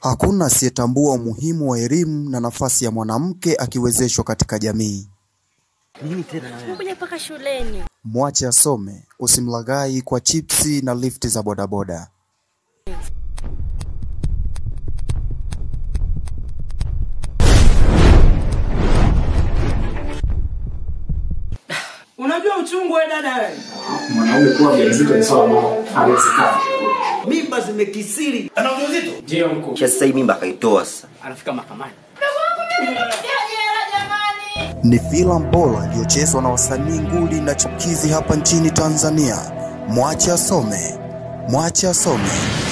Hakuna asiyetambua umuhimu wa elimu na nafasi ya mwanamke akiwezeshwa katika jamii. Umekuja mpaka shuleni. Mwache asome, usimlaghai kwa chipsi na lifti za bodaboda. Unajua uchungu wewe dada wewe? mwanaume kuwa mjamzito ni swala ambalo haliwezekani. mimba zimekisiri Ana ujauzito? Ndio mkuu. kisha sasa hii mimba akaitoa sasa Anafika mahakamani. Ni filamu bora iliyochezwa na wasanii nguli na chipukizi hapa nchini Tanzania. Mwache asome, mwache asome.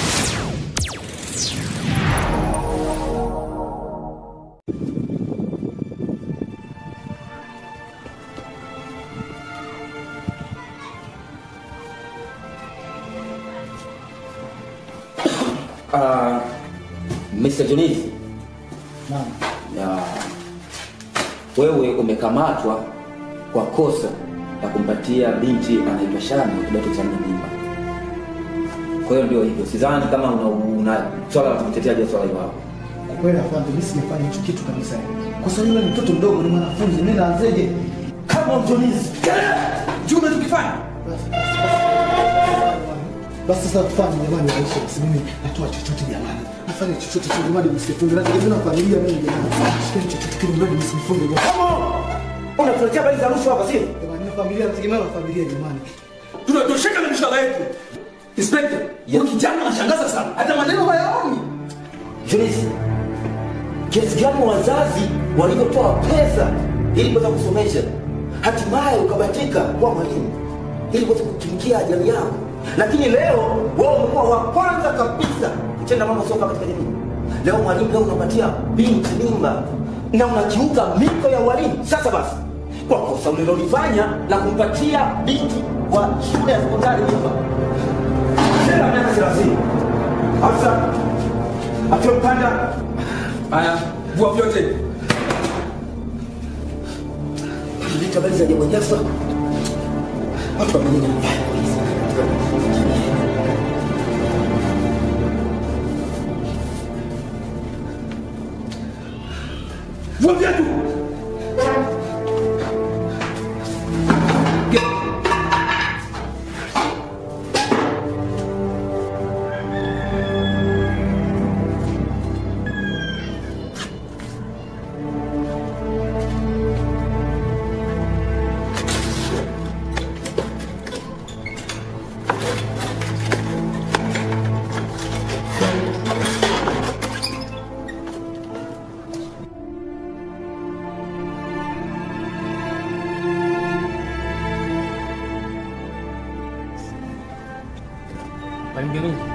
Uh, Mr. Junizi. Ya, wewe umekamatwa kwa kosa la kumpatia binti anaitwa Shani wa kidato cha nne mimba. Kwa hiyo ndio hivyo, sidhani kama una, una swala la kumtetea je swala hilo hapo. kweli afande, mimi sijafanya hicho kitu kabisa. Kwa sababu yule ni mtoto mdogo, ni mwanafunzi, mimi naanzeje? Kama mtumizi. Juu umechokifanya? Basi sasa tufanye jamani, maisha basi, mimi natoa chochote jamani, nafanya chochote tu jamani, msifunge na mimi na familia mimi jamani, shikeni chochote kile mradi msifunge jamani. Unatuletea habari za rushwa hapa sio? Jamani, na familia nategemea na familia jamani. Tunatosheka na mishahara yetu. Inspector, huyu kijana anashangaza sana. Hata maneno hayaoni. Junizi, kiasi gani wazazi walivyotoa pesa ili kuweza kusomesha, hatimaye ukabatika kuwa mwalimu ili kuweza kutumikia jamii yako, lakini leo wewe umekuwa wa kwanza kabisa kutenda mambo sio katika jamii. Leo mwalimu, leo unapatia binti mimba na unakiuka miko ya walimu. Sasa basi, kwa kosa ulilolifanya la kumpatia binti wa shule ya sekondari mimba, tena miaka thelathini afisa akiwa mpanda Haya, vua vyote. Leta habari za Jabwa Jaffa. Watu wamenyenya mbaya kabisa. Vua viatu. Mwalimu Geruzi.